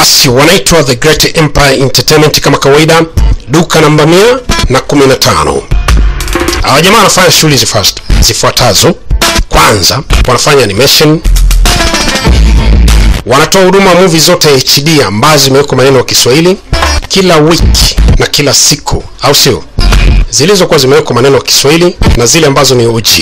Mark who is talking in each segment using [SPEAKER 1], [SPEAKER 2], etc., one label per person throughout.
[SPEAKER 1] basi wanaitwa the great empire entertainment kama kawaida duka namba mia na kumi na tano hawa jamaa wanafanya shughuli zifast- zifuatazo kwanza wanafanya animation wanatoa huduma wa movie zote hd ambazo zimewekwa maneno ya kiswahili kila wiki na kila siku au sio zilizokuwa zimewekwa maneno ya kiswahili na zile ambazo ni og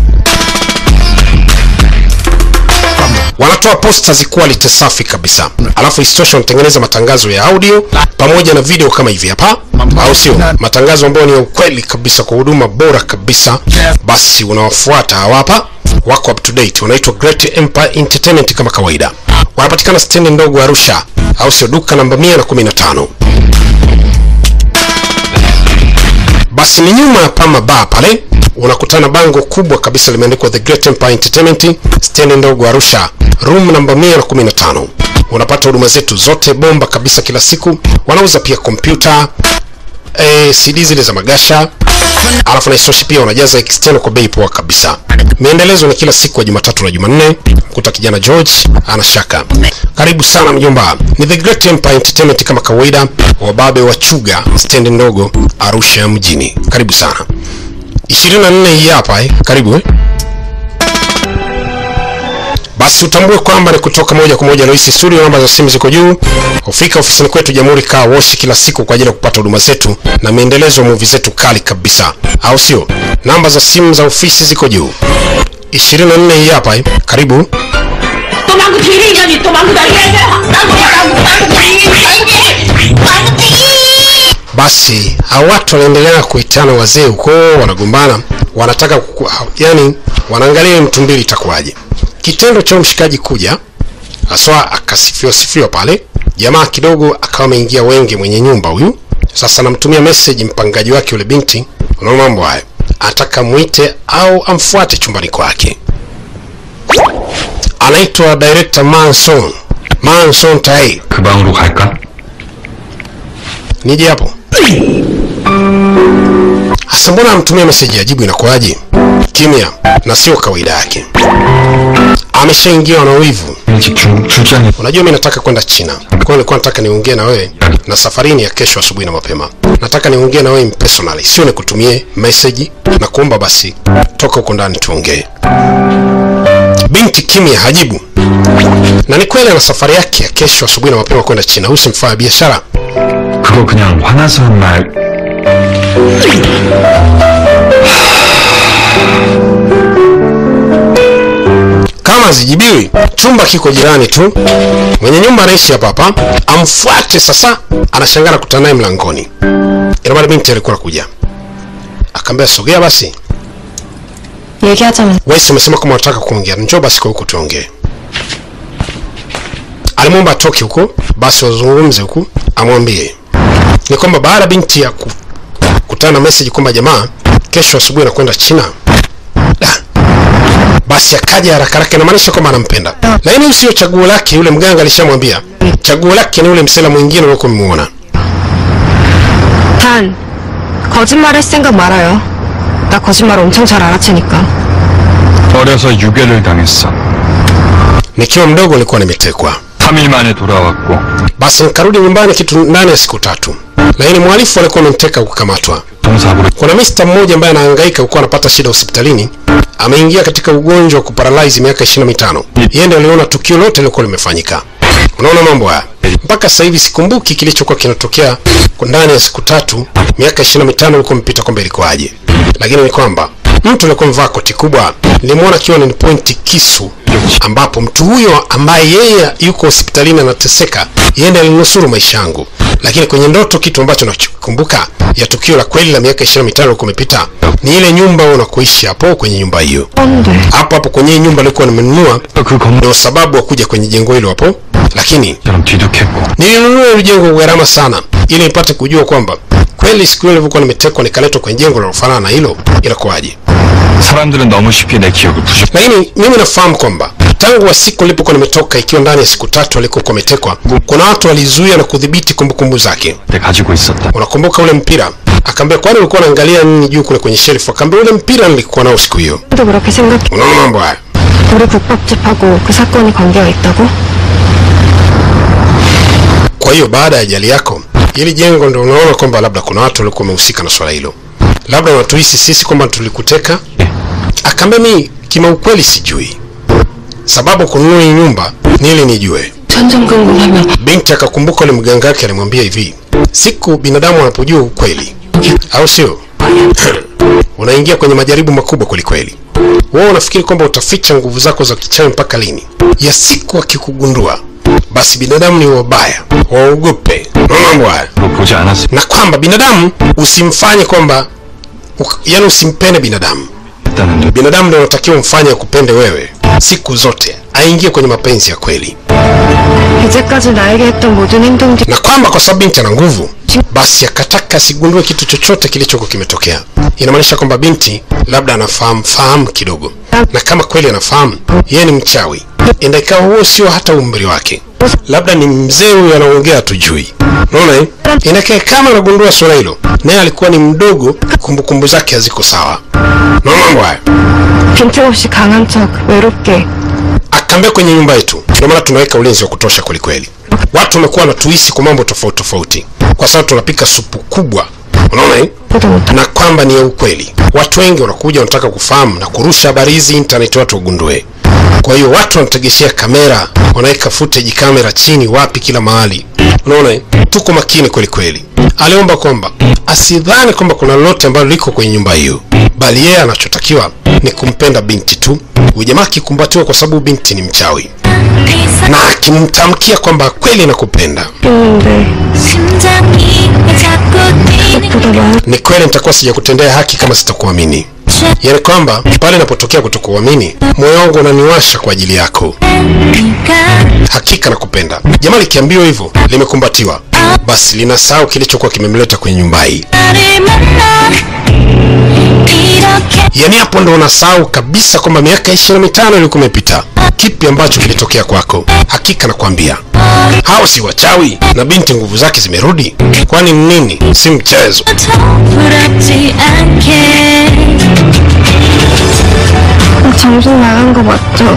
[SPEAKER 1] wanatoa posters quality safi kabisa alafu isitoshe wanatengeneza matangazo ya audio pamoja na video kama hivi hapa au sio matangazo ambayo ni ya ukweli kabisa kwa huduma bora kabisa basi unawafuata hawa hapa wako up to date wanaitwa great empire entertainment kama kawaida wanapatikana stendi ndogo arusha au sio duka namba 115 basi ni nyuma ya pama bar pale unakutana bango kubwa kabisa limeandikwa the great empire entertainment stendi ndogo arusha room namba 115 unapata huduma zetu zote bomba kabisa kila siku wanauza pia kompyuta eh, cd zile za magasha alafu na isitoshe pia wanajaza external kwa bei poa kabisa miendelezo ni kila siku ya jumatatu na jumanne mkuta kijana george ana shaka karibu sana mjomba ni the great empire entertainment kama kawaida wababe wa chuga stendi ndogo arusha mjini karibu sana 24 hii hapa eh. karibu eh. basi utambue kwamba ni kutoka moja kwa moja Loisi Studio. Namba za simu ziko juu. Ufika ofisini kwetu Jamhuri Car Wash kila siku kwa ajili ya kupata huduma zetu na miendelezo ya movie zetu kali kabisa, au sio? Namba za simu za ofisi ziko juu. 24 hii hapa eh. Karibu.
[SPEAKER 2] 또 망고 뒤를 이러니 또 망고 날리겠네 망고 망고 망고 망고 망고
[SPEAKER 1] Basi hao watu wanaendelea kuitana wazee huko, wanagombana, wanataka kuku, yani wanaangalia mtu mbili itakuwaje. Kitendo cha mshikaji kuja haswa akasifiwa sifiwa pale, jamaa kidogo akawa ameingia wenge mwenye nyumba huyu. Sasa namtumia message mpangaji wake yule binti, unaona mambo hayo, anataka mwite au amfuate chumbani kwake. Anaitwa director Manson Manson Tai,
[SPEAKER 3] 그 방으로 갈까?
[SPEAKER 1] nije hapo. Sasa mbona amtumia message ajibu inakuwaje? Kimya na sio kawaida yake. Ameshaingiwa na wivu.
[SPEAKER 3] 일찍 중, 출장이
[SPEAKER 1] Unajua mimi nataka kwenda China. Kwa hiyo nilikuwa nataka niongee na wewe na safarini ya kesho asubuhi na mapema. Nataka niongee na wewe personally, sio nikutumie message na kuomba basi toka huko ndani tuongee. Binti kimya hajibu. Na ni kweli ana safari yake ya kesho asubuhi na mapema kwenda China. Huyu si mfanya biashara.
[SPEAKER 3] 그거 그냥 화나서 한 말.
[SPEAKER 1] kama hazijibiwi chumba kiko jirani tu mwenye nyumba anaishi hapa hapa amfuate sasa anashangaa kutana naye mlangoni ina maana binti alikuwa anakuja akaambia sogea basi
[SPEAKER 4] 얘기하자면
[SPEAKER 1] wewe umesema kama unataka kuongea njoo basi kwa huku tuongee alimwomba atoke huko basi wazungumze huku amwambie ni kwamba baada ya binti ya ku- kutana na message kwamba jamaa kesho asubuhi anakwenda china Da. basi akaja haraka haraka inamaanisha kwamba anampenda lakini huyu sio chaguo lake yule mganga alishamwambia chaguo lake ni yule msela mwingine uliokuwa umemuona
[SPEAKER 4] 단 거짓말 할 생각 말아요. 나 거짓말 엄청 잘 알아채니까.
[SPEAKER 3] 어려서 유괴를 당했어.
[SPEAKER 1] nikiwa mdogo nilikuwa nimetekwa
[SPEAKER 3] 3일 만에 돌아왔고
[SPEAKER 1] basi nikarudi nyumbani kitu ndani ya siku tatu lakini mhalifu alikuwa amemteka kukamatwa
[SPEAKER 3] 동사부로
[SPEAKER 1] kuna mista mmoja ambaye anahangaika huko anapata shida hospitalini ameingia katika ugonjwa wa kuparalyze miaka 25 yeye ndiye aliona tukio lote lilikuwa limefanyika unaona mambo haya mpaka sasa hivi sikumbuki kilichokuwa kinatokea kwa ndani ya siku tatu miaka 25 ilikuwa imepita kwamba ilikuwaje lakini ni kwamba mtu alikuwa amevaa koti kubwa nilimwona akiwa ni pointi kisu ambapo mtu huyo ambaye yeye yuko hospitalini anateseka yeye ndiye alinusuru maisha yangu lakini kwenye ndoto kitu ambacho nakikumbuka ya tukio la kweli la miaka 25 ilikuwa imepita ni ile nyumba unakoishi hapo kwenye nyumba hiyo
[SPEAKER 4] 뻔데.
[SPEAKER 1] hapo hapo kwenye hii nyumba nilikuwa nimenunua
[SPEAKER 3] 그 건물처럼
[SPEAKER 1] ndio sababu wa kuja kwenye jengo hilo hapo lakini
[SPEAKER 3] 뒤득했고
[SPEAKER 1] nilinunua hilo jengo kwa gharama sana ili nipate kujua kwamba kweli siku hiyo nilivyokuwa nimetekwa nikaletwa kwenye jengo linalofanana na hilo inakuwaje
[SPEAKER 3] 사람들은 너무 쉽게 내 기억을 부셔
[SPEAKER 1] lakini mimi nafahamu kwamba tangu wa siku nilipokuwa nimetoka ikiwa ndani ya siku tatu alikokuwa ametekwa kuna watu walizuia na kudhibiti kumbukumbu zake
[SPEAKER 3] 때 가지고 있었다.
[SPEAKER 1] unakumbuka ule mpira akaambia kwani ulikuwa unaangalia nini juu kule kwenye shelfu akaambia ule mpira nilikuwa nao siku hiyo
[SPEAKER 4] 도 그렇게 생각해.
[SPEAKER 1] unaona mambo haya
[SPEAKER 4] 우리 국밥집하고 그 사건이 관계가 있다고?
[SPEAKER 1] Kwa hiyo baada ya ajali yako, hili jengo ndio unaona kwamba labda kuna watu walikuwa wamehusika na swala hilo, labda wanatuhisi sisi kwamba tulikuteka. Akaambia mi kima ukweli sijui sababu kununua hii nyumba ni ili nijue.
[SPEAKER 4] 점점 궁금하면
[SPEAKER 1] Binti akakumbuka ule mganga wake alimwambia hivi, siku binadamu anapojua ukweli, au sio, unaingia kwenye majaribu makubwa kwelikweli. Wewe unafikiri kwamba utaficha nguvu zako za kichawi mpaka lini? Ya siku akikugundua, basi binadamu ni wabaya, waogope. Unaona mambo haya,
[SPEAKER 3] 로 보지 않았을
[SPEAKER 1] na kwamba binadamu usimfanye kwamba uk- yaani usimpende binadamu.
[SPEAKER 3] 다는데
[SPEAKER 1] Binadamu ndio unatakiwa umfanye akupende wewe siku zote, aingie kwenye mapenzi ya kweli.
[SPEAKER 4] 이제까지 나에게 했던 모든 행동들이
[SPEAKER 1] na kwamba kwa sababu binti ana nguvu basi akataka asigundue kitu chochote kilichokuwa kimetokea. Inamaanisha kwamba binti labda anafahamu fahamu kidogo, na kama kweli anafahamu yeye ni mchawi, enda ikawa huo sio hata umri wake, labda ni mzee huyo anaongea hatujui. Unaona eh? Inakaa kama anagundua swala hilo, naye alikuwa ni mdogo, kumbukumbu zake haziko sawa. Unaona mambo haya?
[SPEAKER 4] 빈틈없이 강한 척 외롭게
[SPEAKER 1] akaambia kwenye nyumba yetu, ndio maana tunaweka ulinzi wa kutosha kwelikweli. Watu wamekuwa wanatuhisi kwa mambo tofauti tofauti, kwa sababu tunapika supu kubwa, unaona eh?
[SPEAKER 4] 보도 못하
[SPEAKER 1] na kwamba ni ya ukweli. Watu wengi wanakuja wanataka kufahamu na kurusha habari hizi internet, watu wagundue. Kwa hiyo watu wanategeshea kamera, wanaweka footage kamera chini, wapi, kila mahali. Unaona, eh? tuko makini kweli kweli. Aliomba kwamba asidhani kwamba kuna lolote ambalo liko kwenye nyumba hiyo, bali yeye anachotakiwa ni kumpenda binti tu. Huyu jamaa akikumbatiwa kwa sababu binti ni mchawi, na akimtamkia kwamba kweli nakupenda,
[SPEAKER 4] 있는데
[SPEAKER 2] 심장이 왜 자꾸 뛰는
[SPEAKER 4] 보다 많은
[SPEAKER 1] ni kweli nitakuwa sijakutendea haki kama sitakuamini. Yaani kwamba pale inapotokea kutokuamini, moyo wangu unaniwasha kwa ajili yako.
[SPEAKER 2] 네가
[SPEAKER 1] Hakika nakupenda. Jamaa likiambiwa hivyo, limekumbatiwa, basi linasahau kilichokuwa kimemleta kwenye nyumba hii.
[SPEAKER 2] 나를 만나 이렇게
[SPEAKER 1] Yaani hapo ndo unasahau kabisa kwamba miaka ishirini na mitano ilikuwa imepita. Kipi ambacho kilitokea kwako? Hakika nakwambia, hao si wachawi na binti nguvu zake zimerudi. Kwani ni nini? Si mchezo.
[SPEAKER 2] 더 부럽지 않게
[SPEAKER 4] 정신 나간 거 맞죠?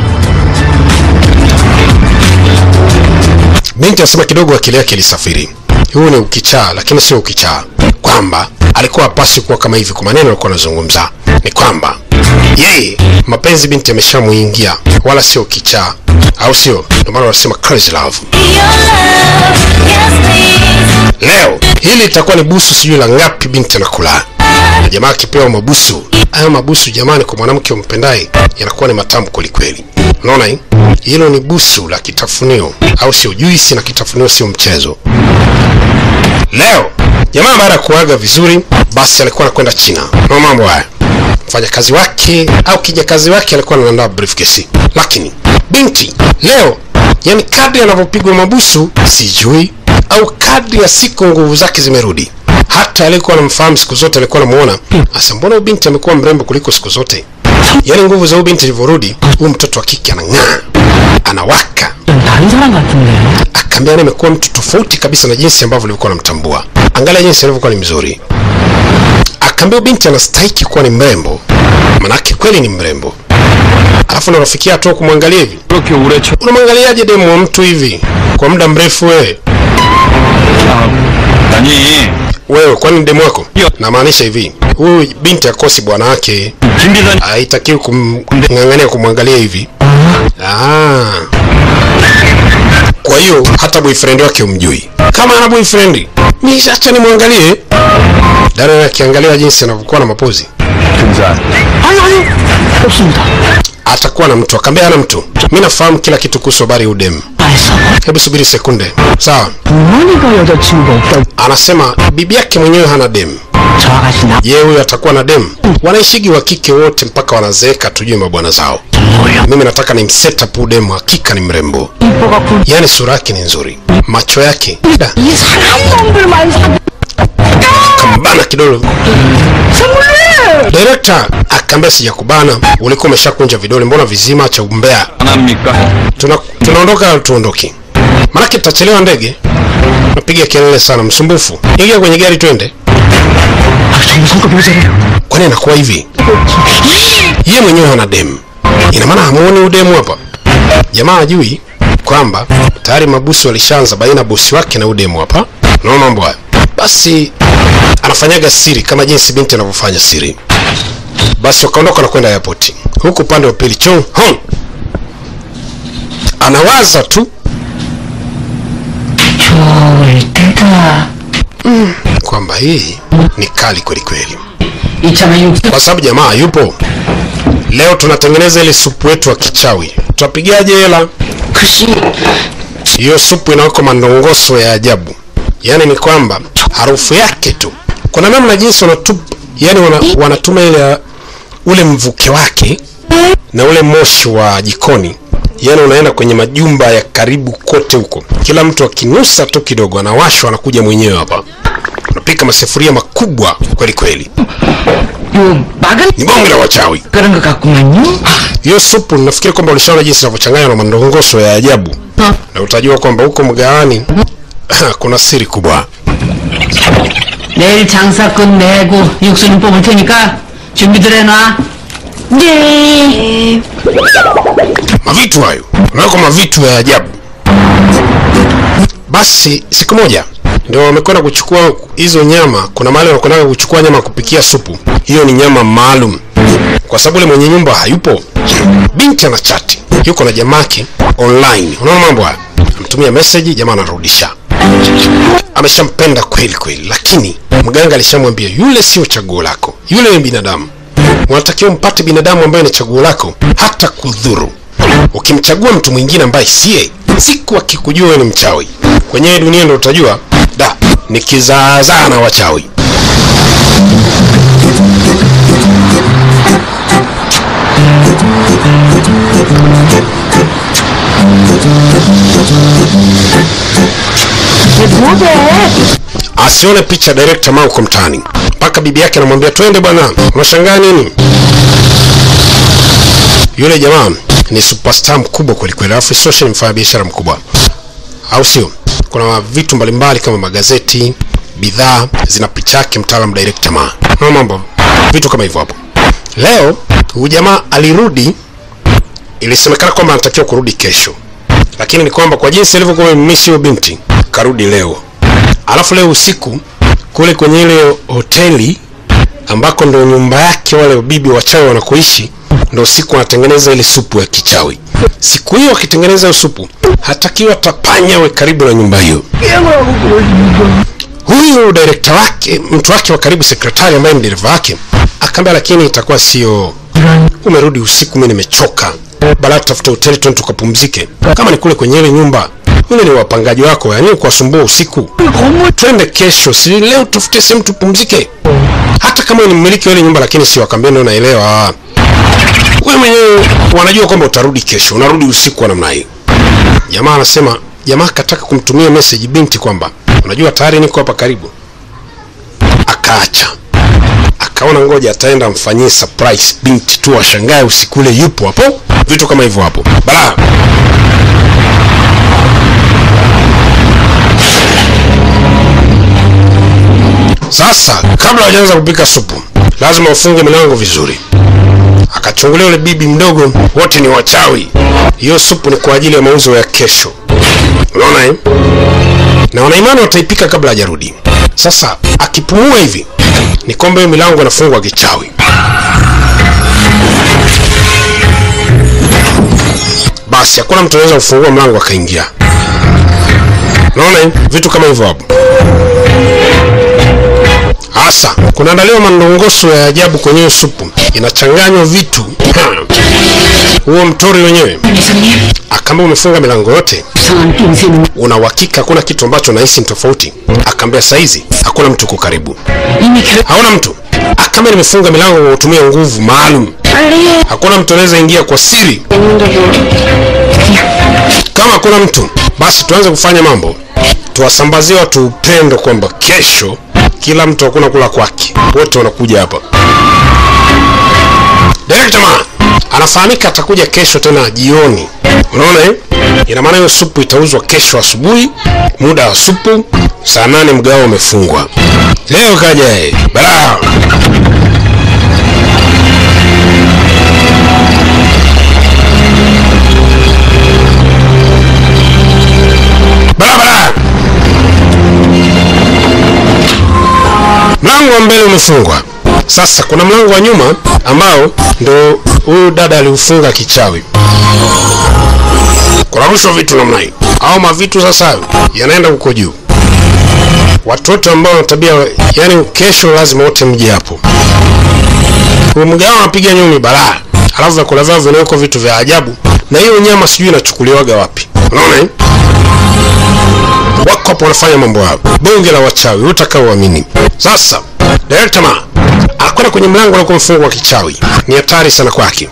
[SPEAKER 1] Binti anasema kidogo akili yake ilisafiri. Huu ni ukichaa, lakini sio ukichaa, kwamba alikuwa hapaswi kuwa kama hivi. Kwa maneno alikuwa anazungumza ni kwamba yeye mapenzi binti ameshamuingia, wala sio ukichaa, au sio? Ndio maana wanasema crazy love.
[SPEAKER 2] Your love, yes please
[SPEAKER 1] Leo hili litakuwa ni busu sijui la ngapi binti anakula. Na jamaa akipewa mabusu, hayo mabusu jamani, kwa mwanamke umpendaye yanakuwa ni matamu kwelikweli. Unaona hii? Hilo ni busu la kitafunio, au sio? Juisi na kitafunio sio mchezo. Leo jamaa baada ya kuaga vizuri, basi alikuwa anakwenda China na mambo haya. Mfanyakazi wake au kijakazi wake alikuwa anaandaa briefcase, lakini binti leo, yani kadri anavyopigwa mabusu sijui, au kadri ya siku nguvu zake zimerudi. Hata alikuwa anamfahamu siku zote, alikuwa anamuona asa, mbona huyu binti amekuwa mrembo kuliko siku zote? Yani nguvu za huyu binti zilivyorudi, huyu mtoto wa kike anang'aa, anawaka
[SPEAKER 5] 다른 사람 같은데.
[SPEAKER 1] akaambia nimekuwa mtu tofauti kabisa na jinsi ambavyo ulivyokuwa unamtambua. Angalia jinsi alivyokuwa ni mzuri. Akaambia binti anastahiki kuwa ni mrembo, manake kweli ni mrembo. Alafu unafikia hatua kumwangalia hivi,
[SPEAKER 3] 그렇게 오래 쳐
[SPEAKER 1] unamwangaliaje demu wa mtu hivi kwa muda mrefu? Wewe
[SPEAKER 3] 아니
[SPEAKER 1] wewe, kwani demu wako? Namaanisha hivi, huyu binti akosi bwana wake,
[SPEAKER 3] 김 비서님
[SPEAKER 1] haitakiwi kumng'ang'ania kumwangalia hivi. Ah. Kwa hiyo hata boyfriend wake umjui. Kama ana boyfriend, mimi acha nimwangalie. Dada akiangalia jinsi anavyokuwa na mapozi,
[SPEAKER 3] 근사
[SPEAKER 5] 아니 아니 없습니다.
[SPEAKER 1] atakuwa na mtu. Akaambia hana mtu. Mimi nafahamu kila kitu kuhusu habari ya udem.
[SPEAKER 5] 알았어.
[SPEAKER 1] Hebu subiri sekunde. Sawa.
[SPEAKER 5] 부모니까 여자친구가 없다고
[SPEAKER 1] Anasema bibi yake mwenyewe hana dem.
[SPEAKER 5] 저 아가씨 나
[SPEAKER 1] Je, huyu atakuwa na dem? Wanaishigi wa kike wote mpaka wanazeeka, tujue mabwana zao.
[SPEAKER 5] 뭐야?
[SPEAKER 1] Mimi nataka ni msetup udem, hakika ni mrembo.
[SPEAKER 5] 이뻐갖고
[SPEAKER 1] Yaani sura yake ni nzuri, macho yake da,
[SPEAKER 5] 이 사람 놈들만 사-
[SPEAKER 1] kambana kidole
[SPEAKER 5] 정말
[SPEAKER 1] Director akaambia sijakubana, ulikuwa umeshakunja vidole, mbona vizima cha umbea?
[SPEAKER 3] 안 합니까?
[SPEAKER 1] Tuna, tunaondoka au tuondoke? Maanake tutachelewa ndege. Napiga kelele sana, msumbufu. Ingia kwenye gari twende.
[SPEAKER 5] 아, 정말 성격 왜 저래요?
[SPEAKER 1] Kwani inakuwa hivi? Yeye mwenyewe hana demu, ina maana hamuoni udemu hapa? Jamaa hajui. Kwa kwamba tayari mabusi walishaanza baina ya bosi wake na udemu hapa. Unaona mambo haya? Basi anafanyaga siri kama jinsi binti anavyofanya siri. Basi wakaondoka na kwenda airport. Huku upande wa pili Chong Hong anawaza tu
[SPEAKER 2] 좋을 때다.
[SPEAKER 1] kwamba hii ni kali kweli kweli,
[SPEAKER 2] 이참에 육수
[SPEAKER 1] kwa sababu jamaa yupo. Leo tunatengeneza ile supu yetu wa kichawi, tutapigaje hela?
[SPEAKER 2] 글씨
[SPEAKER 1] Hiyo supu inawekwa mandongoso ya ajabu, yaani ni kwamba harufu yake tu, kuna namna jinsi wanatupa, yani wana, wanatuma ile ule mvuke wake na ule moshi wa jikoni, yani unaenda kwenye majumba ya karibu kote huko, kila mtu akinusa tu kidogo anawashwa, anakuja mwenyewe hapa, unapika masufuria makubwa kweli kweli,
[SPEAKER 2] 요 막은
[SPEAKER 1] ni bonge la wachawi.
[SPEAKER 2] 그런 것 같구만요.
[SPEAKER 1] Hiyo supu nafikiri kwamba ulishaona jinsi inavyochanganywa na mandongoso ya ajabu, na utajua kwamba huko mgaani kuna siri kubwa.
[SPEAKER 2] 내일 장사 끝내고 육수는 뽑을 테니까 준비들 해놔. 네.
[SPEAKER 1] mavitu hayo unawekwa mavitu ya ajabu basi siku moja ndio wamekwenda kuchukua hizo nyama kuna mahali wanakwenda kuchukua nyama kupikia supu hiyo ni nyama maalum kwa sababu ule mwenye nyumba hayupo binti ana chati yuko na jamake online unaona mambo haya amtumia message jamaa anarudisha ameshampenda kweli kweli lakini mganga alishamwambia yule sio chaguo lako yule ni binadamu unatakiwa mpate binadamu ambaye ni chaguo lako hata kudhuru ukimchagua mtu mwingine ambaye siye siku akikujua wewe ni mchawi kwenye hii dunia ndo utajua da ni kizaazaa na wachawi asione picha director mao uko mtaani mpaka bibi yake anamwambia twende bwana unashangaa nini yule jamaa ni superstar mkubwa kwelikweli alafu isoshe ni mfanya biashara mkubwa au sio kuna vitu mbalimbali kama magazeti bidhaa zina picha yake mtaalam director ma na mambo vitu kama hivyo hapo leo huyu jamaa alirudi ilisemekana kwamba anatakiwa kurudi kesho lakini ni kwamba kwa jinsi alivyokuwa amemiss huyo binti karudi leo alafu leo usiku kule kwenye ile hoteli ambako ndo nyumba yake wale bibi wachawi wanakoishi ndo siku anatengeneza ile supu ya kichawi siku hiyo akitengeneza hiyo supu hatakiwa tapanya we karibu na nyumba hiyo huyu direkta wake mtu wake wa karibu sekretari ambaye ni dereva wake akaambia lakini itakuwa sio umerudi usiku mi nimechoka baada tutafuta hoteli twende tukapumzike kama ni kule kwenye ile nyumba yule ni wapangaji wako yani kuwasumbua usiku twende kesho si leo tufute sehemu tupumzike hata kama ni mmiliki wa ile nyumba lakini si wakambia ndio naelewa wewe mwenyewe wanajua kwamba utarudi kesho unarudi usiku wa namna hii jamaa anasema jamaa akataka kumtumia message binti kwamba unajua tayari niko hapa karibu akaacha akaona ngoja ataenda amfanyie surprise binti tu ashangae usiku ule yupo hapo vitu kama hivyo hapo bala sasa kabla hajaanza kupika supu lazima ufunge milango vizuri akachungulia yule bibi mdogo wote ni wachawi hiyo supu ni kwa ajili ya mauzo ya kesho unaona eh? na wanaimani wataipika kabla hajarudi sasa akipumua hivi ni kwamba hiyo milango inafungwa kichawi basi hakuna mtu anaweza kufungua mlango akaingia unaona eh? vitu kama hivyo hapo hasa kunaandaliwa mandongoso ya ajabu kwenye hiyo supu inachanganywa vitu huo mtori wenyewe
[SPEAKER 2] 이사님
[SPEAKER 1] akaambia umefunga milango yote
[SPEAKER 2] 이상한 낌새는
[SPEAKER 1] una uhakika hakuna kitu ambacho nahisi ni tofauti akaambia saizi hakuna mtu uko karibu
[SPEAKER 2] 이미 결
[SPEAKER 1] hauna mtu akaambia nimefunga milango kwa kutumia nguvu maalum hakuna mtu anaweza ingia kwa siri kama hakuna mtu basi tuanze kufanya mambo tuwasambazie watu upendo kwamba kesho kila mtu hakuna kula kwake wote wanakuja hapa direkta ma anafahamika atakuja kesho tena jioni unaona eh? ina maana hiyo supu itauzwa kesho asubuhi muda wa supu saa nane mgao umefungwa leo kaja eh, balaa mlango wa mbele umefungwa sasa kuna mlango wa nyuma ambao ndo huyu dada aliufunga kichawi kunarushwa vitu namna hii au mavitu sasa yanaenda huko juu watoto ambao wana tabia yani kesho lazima wote mje hapo huyu mgao anapiga nyumi balaa alafu vyakula vyao vinawekwa vitu vya ajabu na hiyo nyama sijui inachukuliwaga wapi unaona eh? wako hapo wanafanya mambo yao bonge la wachawi utaka uamini sasa director ma anakwenda kwenye mlango na kumfungwa kichawi ni hatari sana kwake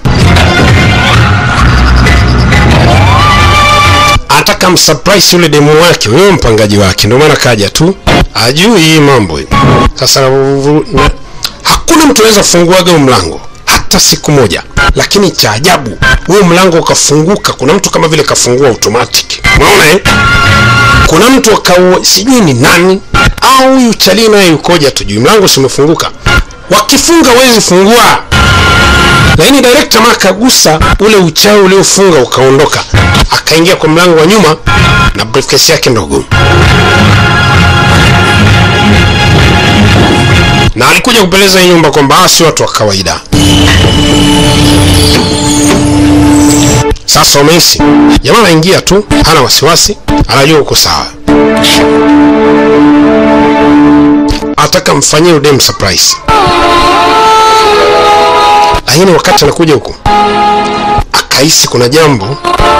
[SPEAKER 1] anataka msurprise yule demu wake huyo mpangaji wake ndio maana kaja tu ajui hii mambo hii. sasa u- na, hakuna mtu anaweza kufunguaga huu mlango hata siku moja lakini cha ajabu huu mlango ukafunguka kuna mtu kama vile kafungua automatic unaona eh? kuna mtu akaua sijui ni nani au huyu chalii naye yukoja tujui mlango simefunguka wakifunga wezi fungua lakini director ma akagusa ule uchawi uliofunga ukaondoka akaingia kwa mlango wa nyuma na briefcase yake ndogo na alikuja kupeleza hii nyumba kwamba hawa si watu wa kawaida sasa umehisi jamaa anaingia tu hana wasiwasi anajua uko sawa ataka mfanyie udem surprise lakini wakati anakuja huku akahisi kuna jambo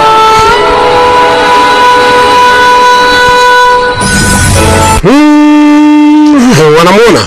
[SPEAKER 1] hmm, wanamwona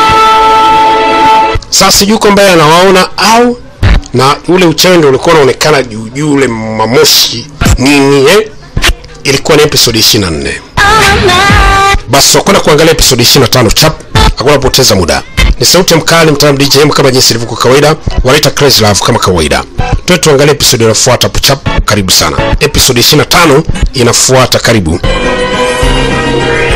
[SPEAKER 1] sasa sijui kwamba yeye anawaona au na ule uchawi ndio ulikuwa unaonekana juu juu ule mamoshi nini eh? ilikuwa ni episode 24 basi wakwenda kuangalia episode 25 chap hakuna kupoteza muda ni sauti ya mkali mtaalamu djm kama jinsi ilivyo kwa kawaida wanaita crazy love kama kawaida tuwe tuangalie episode inafuata hapo chap karibu sana episode 25 inafuata karibu